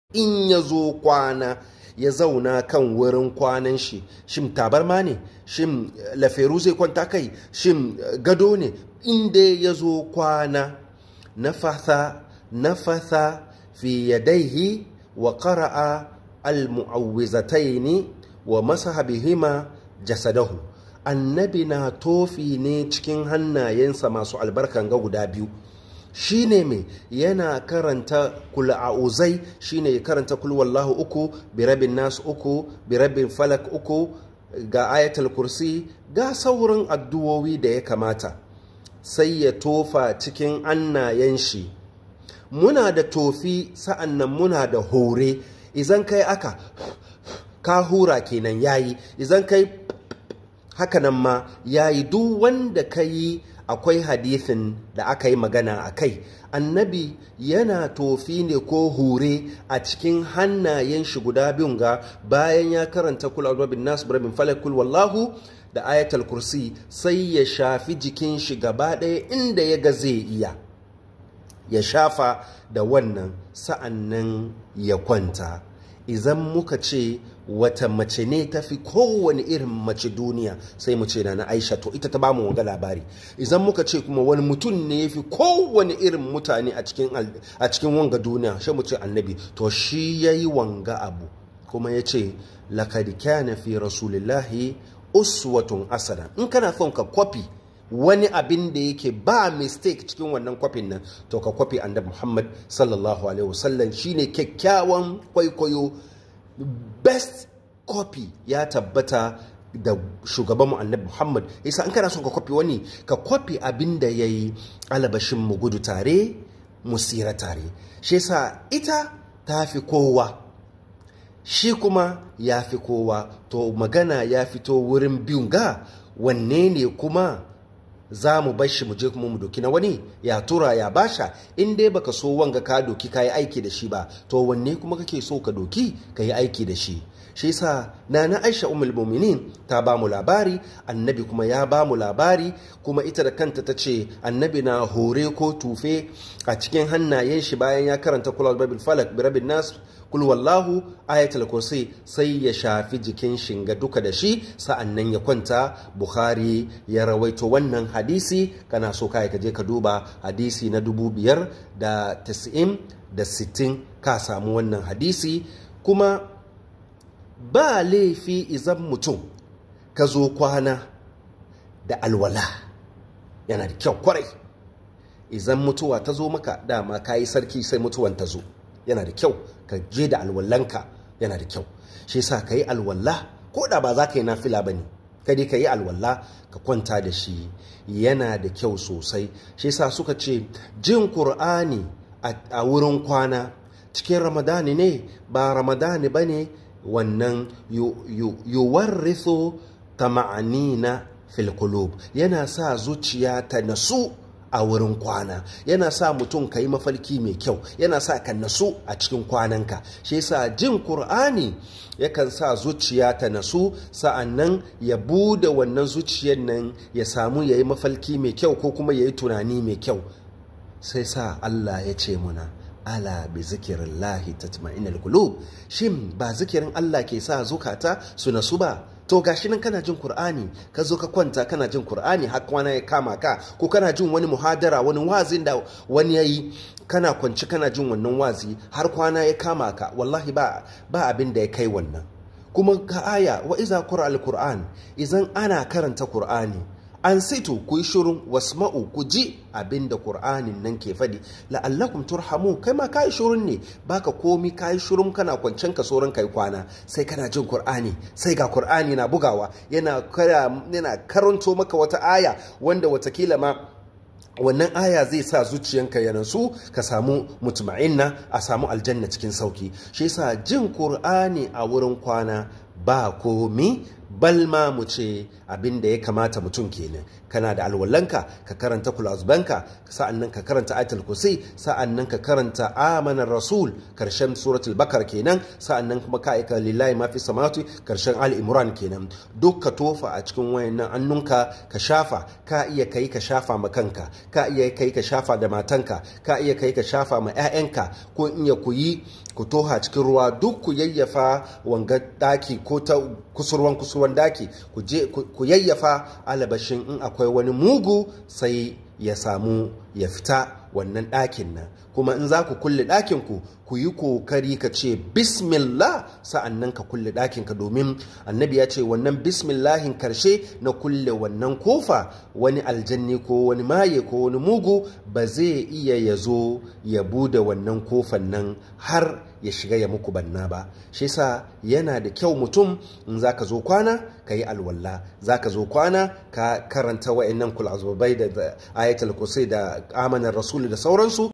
in ya zo kwana ya zauna kan wurin kwanan shi shin tabarma ne shin laferu zai kwanta kai shin gado ne inda ya zo kwana nafatha nafatha fi yadaihi wa qara'a al-mu'awwizataini wa masaha bihima jasadahu annabi na tofi ne cikin hannayensa masu albarkan ga guda biyu shine mai yana karanta kula'uzai shine ya karanta kulwallahu uku birabin nasu uku birabin falak uku ga ayatul kursi ga saurin addu'o'i da ya kamata sai ya tofa cikin annayen shi muna da tofi sa'an nan muna da hore izan kai aka ka hura kenan yayi izan kai hakanan ma yayi duk wanda ka yi akwai hadithin da aka yi magana a kai annabi yana tofi ne ko hure a cikin hannayen shi guda biyun ga bayan ya karanta kul bin nas bin falakul wallahu da ayatul kursi sai ya shafi jikin shi gaba ɗaya inda ya ga zai iya ya shafa da wannan sa'annan ya kwanta idan muka ce wata mace ne ta fi kowane irin mace duniya sai mu ce na na aisha to ita ta ba mu wanga labari idan muka ce kuma wani mutum ne ya fi kowane irin mutane a cikin wanga duniya shi mu ce annabi to shi ya yi wanga abu kuma ya ce lakad kana fi rasulillahi uswatun asana in kana son ka kwafi wani abin da yake ba mistake cikin wannan kwafin nan to ka kwafi annabi muhammad sallallahu alaihi wasallam shine kyakkyawan kwaikwayo best copy ya tabbata da shugabanmu annabi muhammad isa an kana son ka kwafi wani ka kwafi abin da ya yi alabashin mu gudu tare mu tsira tare shi yasa ita ta fi kowa shi kuma ya fi kowa to magana ya fito wurin biyun ga wanne ne kuma za mu bar shi mu je kuma mu doki na wani ya tura ya basha in dai baka so wanga ka doki ka yi aiki da shi ba to wanne kuma kake so ka doki ka yi aiki da shi shi yasa nana Aisha ummul mu'minin ta ba mu labari annabi kuma ya ba mu labari kuma ita da kanta ta ce annabi na hore ko tufe a cikin hannayen shi bayan ya karanta kulal babil falak bi rabbin nas kul wallahu ayatul kursi sai ya shafi jikin shinga duka da shi sa'annan ya kwanta bukhari ya rawaito wannan hadisi kana so kai ka je ka duba hadisi na dubu biyar da tis'in da sittin ka samu wannan hadisi kuma ba laifi izan mutum ka zo kwana da alwala yana da kyau kwarai izan mutuwa ta zo maka dama ka yi sarki sai mutuwan ta zo yana da kyau ka je da alwallanka yana da kyau shi yasa ka yi alwalla ko da ba za ka yi nafila ba ne kadi ka yi alwalla ka kwanta da shi yana da kyau sosai shi yasa suka ce jin Kur'ani a wurin kwana cikin ramadani ne ba ramadani ba ne wannan yuwarrithu tama'anina fil qulub yana sa zuciya ta nasu a wurin kwana yana sa mutum ka yi mafarki mai kyau yana sa ka nasu a cikin kwananka shi yasa jin Kur'ani yakan sa zuciya ta nasu sa'annan ya bude wannan zuciyar nan ya samu ya yi mafarki mai kyau ko kuma ya yi tunani mai kyau sai sa Allah ya ce muna ala bi zikirin lahi tatma'inal qulub shin ba zikirin Allah ke sa zukata su nasu ba to gashi nan kana jin Kur'ani ka zo ka kwanta kana jin Kur'ani har kwana ya kama ka ko kana jin wani muhadara wani wazin da wani yayi kana kwanci kana jin wannan wazi har kwana ya kama ka wallahi ba ba abin da ya kai wannan kuma ka aya wa iza qura al-Qur'an idan ana karanta Kur'ani an sito ku yi shirin wasma'u ku ji abin da ƙur'anin nan ke faɗi la'allakum turhamu kai ma ka yi shirin ne baka komi ka yi shirin kana kwancen ka sauran kai kwana sai kana jin ƙur'ani sai ga ƙur'ani na bugawa yana karanto maka wata aya wanda watakila ma wannan aya zai sa zuciyanka ya nasu ka samu mutuma'inna a samu aljanna cikin sauki shi yasa jin ƙur'ani a wurin kwana ba komi balma mu ce abin da ya kamata mutum kenan kana da alwallanka ka karanta kulazbanka sa'annan ka karanta ayatul kursi sa'annan ka karanta amanar rasul karshen suratul bakar kenan sa'annan kuma ka aika lillahi ma fi samawati karshen al imran kenan duk ka tofa a cikin wayannan annunka ka shafa ka iya kai ka shafa ma kanka ka iya kai ka shafa da matanka ka iya kai ka shafa ma 'ya'yanka ko in ya ku yi ku toha cikin ruwa duk ku yayyafa wanga daki ko ta kusurwan kusurwan daki ku je ku yayyafa alabashin in akwai wani mugu sai ya samu ya fita wannan ɗakin nan kuma in za ku kulle ɗakin ku ku yi kokari ka ce bismillah sa'an nan ka kulle ɗakin ka domin annabi ya ce wannan bismillahin karshe na kulle wannan kofa wani aljanni ko wani maye ko wani mugu ba zai iya ya zo ya bude wannan kofan nan har ya shiga ya muku banna ba shi sa yana da kyau mutum in za ka zo kwana ka yi alwallah za ka zo kwana ka karanta wa'annan kulazubai da ayatul kusai da amanar rasulu da sauransu